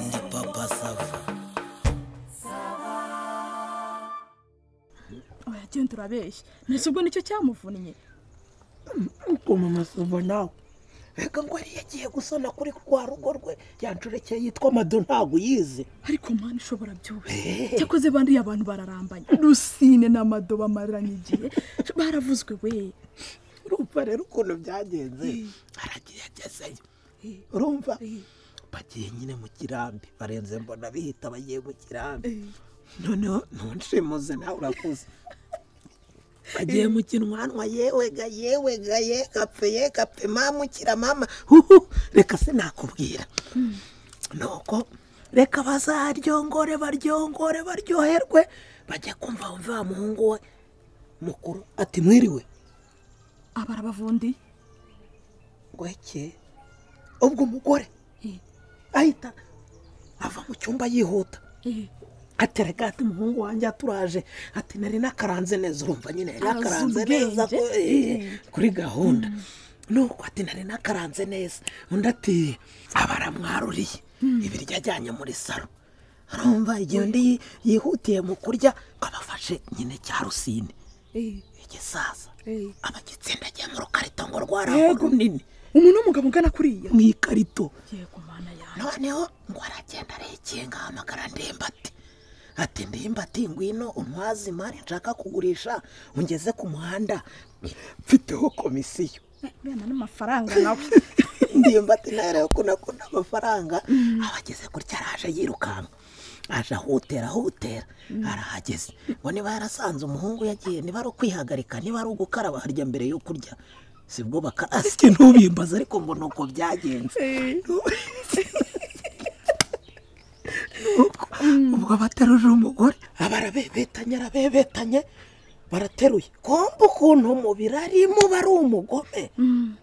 Ndi Papa Sava. oya genda urabeshya mbese ubwo nicyo cyamuvunnye ukuntu amazuba nawe reka ngo yari yagiye gusana kuri rwa rugo rwe yancurekeye yitwa mado ntabwo uyizi ariko mpande ushobora byose cyakoze bandiye abantu bararambanye rusine n'amado bamaranye igihe baravuzwe we urumva rero ukuntu byagenze aragiye agezeyo urumva bagiye nyine mu kirambi barenze mbona bihita bagiye mu kirambi noneho ntunshimuze nawe urakuze bagiye mu kinwanwa yewe ga yewe ga ye gapfe ye gapfe mamukira mama huhu reka sinakubwira nuko reka bazaryongore baryongore baryoherwe bajya kumva wumva wa muhungu we mukuru ati mwiriwe abarabavundi ngweke ubwo umugore ahita ava mu cyumba yihuta atereka ati muhungu wanjye aturaje ati nari nakaranze neza urumva nyine nari Arazi nakaranze neza ubwenge. ko- eh, kuri gahunda nuko ati nari nakaranze neza undi ati abaramwaruriye ibiryo ajyanye muri saro arumva igihe undi yi- yihutiye mu kurya abafashe nyine cya rusine igisaza aba agitsindagiye mu rukarito ngo rwarangure runini umuntu w'umugabo ungana kuriya mu ikarito yego mana yawe noneho ngo aragenda arekinga ahamagara ndimbati ati ndimbati ngwino untwaze imari nshaka kugurisha ungeze ku muhanda mfiteho komisiyo bena n'amafaranga nawe ndimbati nayo rero ko nakunda amafaranga aba ageze gutya araje yirukanka aje ahutera ahutera arahageze ngo niba yarasanze umuhungu yagiye niba ari ukwihagarika niba ari ugukaraba harya mbere yo kurya sibwo bakarasike ntubimbaze ariko ngo ni uko byagenze ubwo abateruje umugore aba arabebetanye arabebetanye barateruye komba ukuntu umubiri arimo bari umugome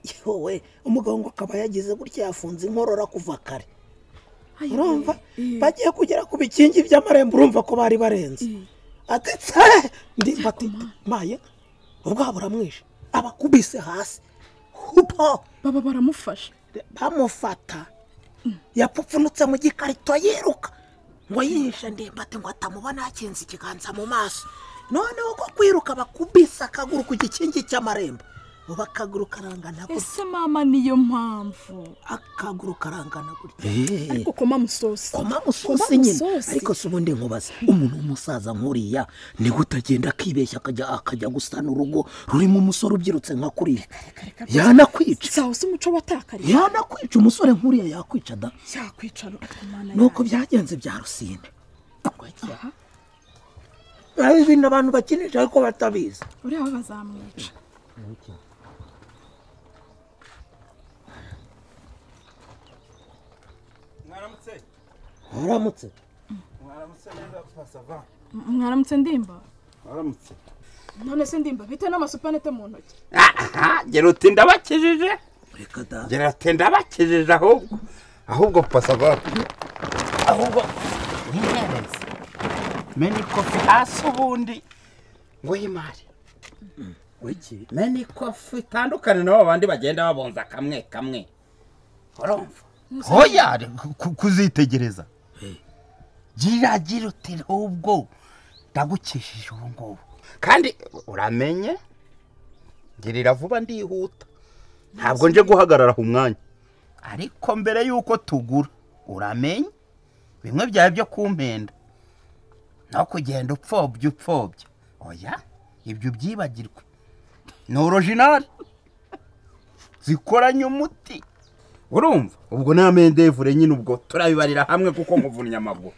yewe umugabo ngo akaba yagize gutya yafunze inkorora kuva kare urumva bagiye kugera ku bikingi by'amarembo urumva ko bari barenze ati tse ndimba ati maye ubwo buramwishe abakubise hasi hupo baba baramufasha bamufata yapfupfunutse mu gikarito yiruka ngo yihishe ndimbati ngo atamubona yakinze ikiganza mu maso noneho ko kwiruka bakubise akaguru ku gikingi cy'amarembo ubu akaguru karangana gutya ese mama niyo mpamvu akaguru karangana gutya ariko koma musosi koma Koma musosi nyine musosi. ariko si ubundi nkubaze umuntu w'umusaza nk'uriya niwe utagenda akibeshya akajya akajya gusana urugo rurimo umusore ubyirutse nka kuriya yanakwica sawa si umuco watakariye yanakwica umusore nk'uriya yakwica da yakwicara ariko mana nuko yawe byagenze bya rusine hari ibintu abantu bakinisha ariko batabizi uriya we bazamwica mwaramutse uramutse mwaramutse neza pasava M- mwaramutse ndimba mwaramutse none se ndimba bite n'amasupanete mu ntoki gera uti ndabakijije reka da gera uti ndabakijije ahubwo ahubwo pasava ahubwo mwihereze meni kofi hasi ubundi nguhe imari wiki meni kofi itandukane n'abo bandi bagenda babonza kamwe kamwe urumva hoya ku- ku- kuzitegereza gira gira uti ahubwo ndagukijije ubu ngubu kandi uramenye girira vuba ndihuta ntabwo nje guhagarara ku mwanya ariko mbere y'uko tugura uramenye bimwe byawe byo kumpenda no kugenda upfobya upfobya oya ibyo ubyibagirwe ni orojinari zikoranye umuti urumva ubwo nta mendevure nyine ubwo turabibarira hamwe kuko muvunnye amaguru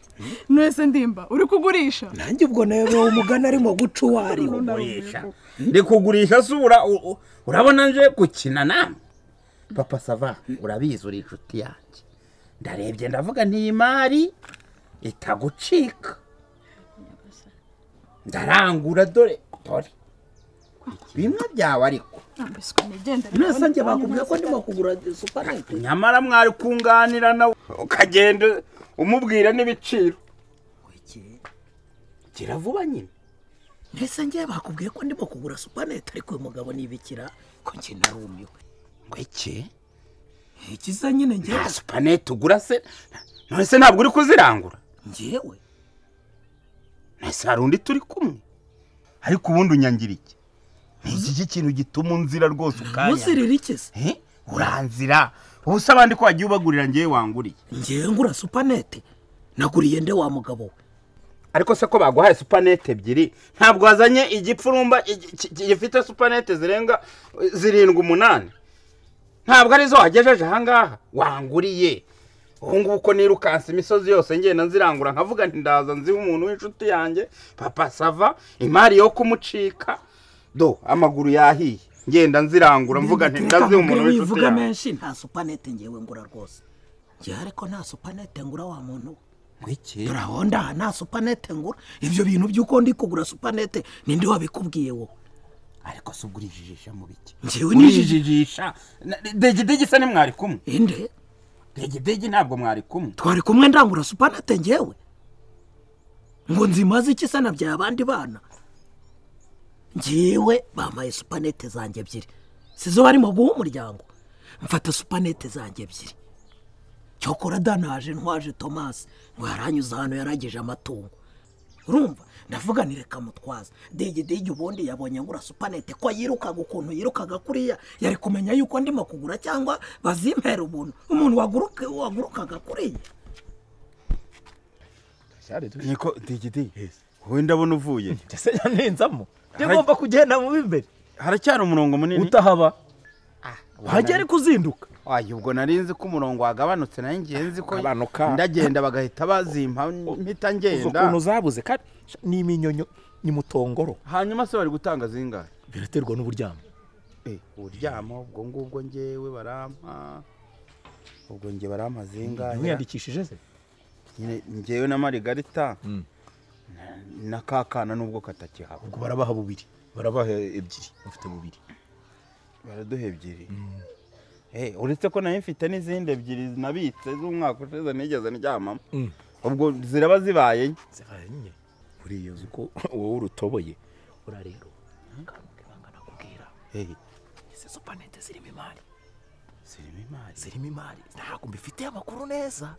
none se ndimba uri kugurisha nanjye ubwo nawe umugani arimo guca uwo ari we kugurisha ndi kugurisha sura u- u- urabona nje gukina nawe papa sava urabizi uri inshuti yanjye ndarebye ndavuga ni imari itagucika ndarangura dore dore bimwe byawe ariko ambiswe nigendere mwese njye bakubwiye ko ndimo kugura supanete nyamara mwari kunganira nawe ukagenda umubwira n'ibiciro wiki gira vuba nyine mwese njye bakubwiye ko ndimo kugura supanete ariko uyu mugabo nibikira ko njye narumiwe ngo iki ikiza nyine ngewe nta supanete ugura se none se ntabwo uri kuzirangura ngewe ese hari undi turi kumwe ariko ubundi unyangira iki ni iki cy'ikintu gituma unzira rwose ukaya muzirira ikiza uranzira ubusa abandi ko wagiye ubagurira ngewe wanguriye ngewe ngura supanete naguriye nde wa mugabo we ariko se ko baguhaye supanete ebyiri ntabwo wazanye igipfurumba igi- ki- ki- gifite supanete zirenga eh, zirindwi umunani ntabwo arizo wagejeje ahangaha wanguriye ubu ngubu ko nirukanse imisozi yose ngenda nzirangura nkavuga nti ndaza nziha umuntu w'inshuti yanjye papa sava imari yo kumucika do amaguru yahiye ngenda nzirangura mvuga nti ndaziha umuntu w'inshuti wivuga yanjye menshi nta supanete ngewe ngura rwose ngewe ariko nta supanete ngura wa muntu we Mwiki? dore aho ndaha nta supanete ngura ibyo bintu by'uko ndi kugura supanete ninde wabikubwiye wowe ariko se ugurishijisha mu biki ngewe nijije urijijisha degidegi se nimwari kumwe inde degidegi ntabwo mwari kumwe twari kumwe ndangura supanete ngewe ngo nzimaze iki se nabyaye abandi bana ngewe bampaye supanete zanjye ebyiri si zo barimo guha umuryango mfata supanete zanjye ebyiri cyokora danaje ntwaje tomasi ngo yaranyuze ahantu yarageje amatungo urumva ndavuga ni reka mutwaza dege dege ubundi yabonye ngura supanete ko yirukaga ukuntu yirukaga kuriya yari kumenya yuko ndimo kugura cyangwa bazimpera ubuntu umuntu waguruka- wagurukaga kuriya niko digidi wowe ndabona uvuye mbese yanenzamo ngomba kugenda mu b'imbere haracyari umurongo munini utahaba wajya ariko uzinduka wayo ubwo nari nzi ko umurongo wagabanutse nayo ngiye nzi ko Ugabanuka. ndagenda bagahita bazimpa mpita uzi ukuntu ngenda zabuze kandi ni iminyonyo ni mutongoro hanyuma se bari gutanga zingahe biraterwa n'uburyamo uryama ubwo ngubwo ngewe barampa ubwo nge barampa zingahe ntiwiyandikishije se Nyine ngewe na marigarita na kakana nubwo katakihaba ubwo barabaha bubiri barabaha ebyiri bafite bubiri baraduha ebyiri Eh, uretse ko nayo mfite n'izindi ebyiri nabitse z'umwaka ushize nigeze ndyamamo Mm. ubwo ziraba zibaye nke. zibaye nke buriya uzi ko wowe urutoboye ura rero akantu k'ibanga nakubwira Eh, izi supanete zirimo imari zirimo imari zirimo imari ntabwo mbifitiye amakuru neza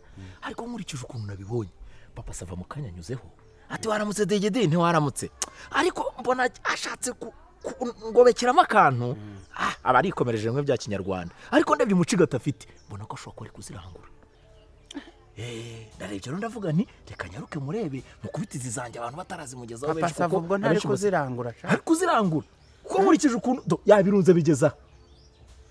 ariko nkurikije ukuntu nabibonye papa sava mu kanya anyuzeho ati waramutse degede ntiwaramutse ariko mbona ashatse ku- ku- ngobekeramo akantu Ah, aba arikomereje bimwe bya kinyarwanda ariko ndebye umucigata afite mbona ko ashobora kuba ari kuzirangura Eh, ndarebye rero ndavuga nti reka nyaruke murebe mukubite izi zanjye abantu batarazimugezaho papa benshi sava kuko ubwo ntari abenshi basa- kuzirangura sha. ari kuzirangura kuko nkurikije ukuntu do, yabirunze abigeza aho.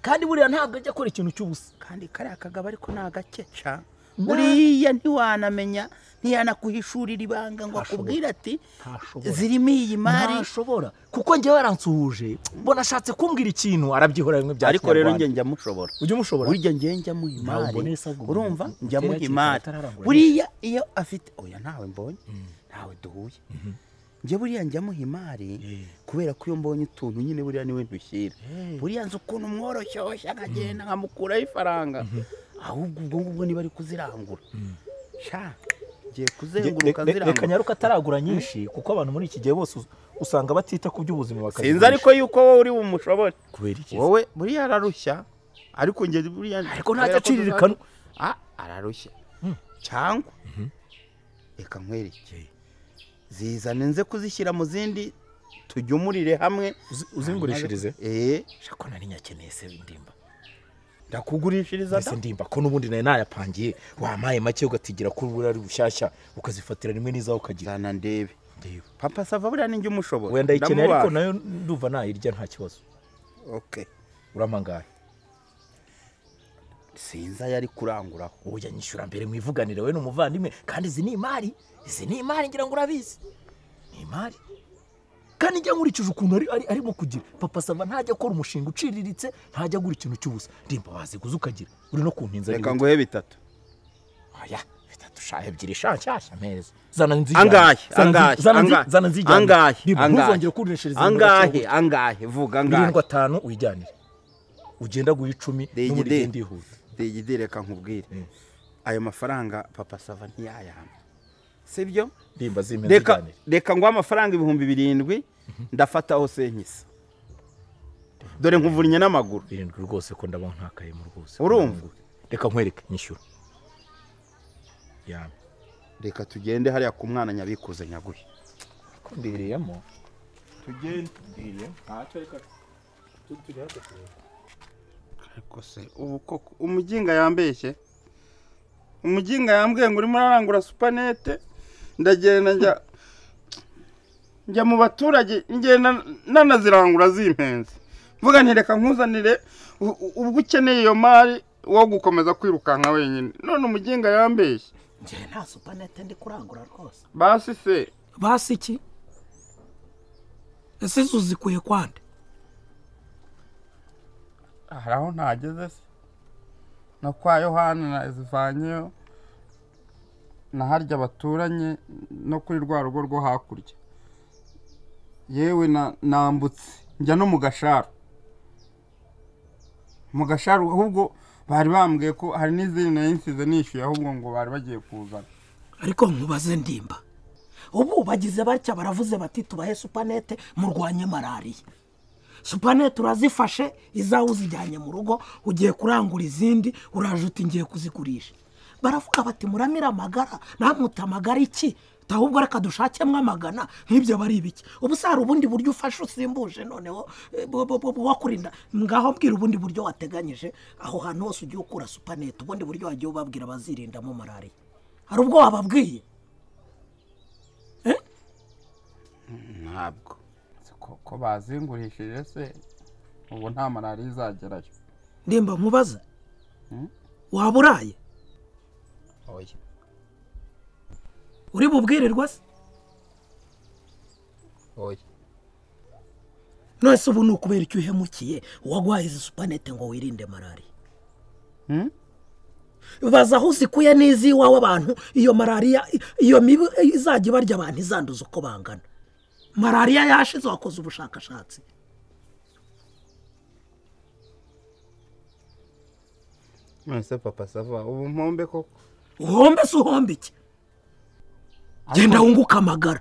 kandi buriya ntabwo ajya akora ikintu cy'ubusa kandi kariya kagabo ariko ni agake ca Na- uriya ntiwanamenya ntiyanakuhishurira ibanga ngo Ntashobora. akubwire ati Ntashobora. zirimo iyi mari ntashobora kuko njyewe yaransuhuje mbona ashatse kumbwira ikintu arabyihora bimwe bya ariko rero njye kinyarwanda. njya mushobora ujya umushobora burya njye njya muha Ntabwo imari nesa ngo urumva umuntu njya muha utere imari akitara atararangura buriya iyo afite oya ntawe mbonye ntawe duhuye njye buriya njya muha imari kubera ko iyo mbonye utuntu nyine buriya niwe ndushyira buriya nzi ukuntu mworoshyoshya akagenda nkamukuraho ifaranga ahubwo ubwo ngubwo niba ari kuzirangura sha ngiye Nge- kuzenguruka re- re- reka nzirangura nyaruka ataragura nyinshi kuko abantu muri iki gihe bose us- usanga batita ku by'ubuzima sinzi bakazigurisha. ariko yuko wowe uri bumushobore kubera iki wowe buriya ararushya ariko njye buriya Ariko ntajya kubera ko tuzajya- acirikanwa. Ah, ararushya cyangwa reka nkwereke zizane nze kuzishyira mu zindi tujyumurire hamwe Uzi- uzingurishirize Eh, shako nari nyakeneye se ndimba ndakugurishiriza mbese ndimba ko n'ubundi nari nayapangiye wampaye make ugatigira ko buriya ari bushyashya ukazifatira rimwe n'izaho ukagira ndana ndebe ndeba papa sava buriya ninjye umushobora wenda ikeneye ariko Ndamubaza. nayo ndumva nayirya nta kibazo okay uramangaye sinzi ayo ari kuranguraho wowe ujya nyishyura mbere mu ivuganire we n'umuvandimwe kandi izi ni imari izi ni imari ngira ngo urabizi ni imari kandi njya nkurikije ukuntu ari, ari, arimo kugira papa sava ntajya akora umushinga uciriritse ntajya agura ikintu cy'ubusa ndimba waziguza ukagira uri no kumpinza reka n'ibindi. nguhe bitatu oya bitatu sha ebyiri sha nshyashya meza zana nzijyane angahe Zana nzi- angahe zana nzi- angahe? zana nzijyane angahe ndimba ntuzongere angahe kunesheza angahe angahe vuga angahe birindwi atanu uyijyanire ugenda guha icumi Digi n'ubundi digi. ugenda ihuta degide reka nkubwire ayo mafaranga papa sava ntiyayampa sibyo ndimba zimwe reka nzijyanire reka nguhe amafaranga ibihumbi birindwi ndafataho senkisa dore nkuvunye n'amaguru birindwi rwose ko ndaba nkakayemo rwose urumva reka nkwereke nyishyura yambi reka tugende hariya ku mwana nyabikuze nyaguhe kumbereyemo tugende ariko se ubu koko umuginga yambeshye umuginga yambwiye ngo urimo urarangura supanete ndagenda njya njya mu baturage ngenda nanazirangura zimpenze mvuga nti reka nkuzanire u- u- ubwo ukeneye iyo mari wo gukomeza kwirukanka wenyine none umuginga yambeshye njyewe nta supanete ndi kurangura rwose basi se basi iki ese izo zikuye kwande hari aho ntageze se na kwa yohani nazivanyeyo na harya baturanye no kuri rwa rugo rwo hakurya yewe na- nambutse njya no mu gasharu mu gasharu ahubwo bari bambwiye ko hari n'izindi nari nsize nishyuye ahubwo ngo bari bagiye kuzana ariko nkubaze ndimba ubu bagize batya baravuze bati tubahe supanete murwanye malariya supanete urazifashe izawe uzijyanye mu rugo ugiye kurangura izindi uraje uti ngiye kuzigurisha baravuga bati muramire amagara namute amagara iki ahubwo reka dushakemo amagana nk'ibyo bari ibiki ubu se hari ubundi buryo ufashe usimbuje noneho eh, bu- bu- bu- bu- wakurinda ngaho mbwira ubundi buryo wateganyije aho hantu hose ugiye ukura supanete ubundi buryo wagiye ubabwira bazirindamo malariya hari ubwo wababwiye ntabwo ko bazingurishije se ubu nta malariya izagerayo ndimba nkubaze Mm. waba uraye oya uri bubwirirwa se oya none se ubu ni ukubera icyo uhemukiye uwaguhaye izi supanete ngo wirinde malariya Hmm? baza aho zikuye n'iziwawe abantu iyo malariya iyo mibu izajya ibarya abantu izanduza uko bangana malariya yashize wakoze ubushakashatsi mwese papa sava ubu mpombe koko uhombe se uhombe iki genda wunguke amagara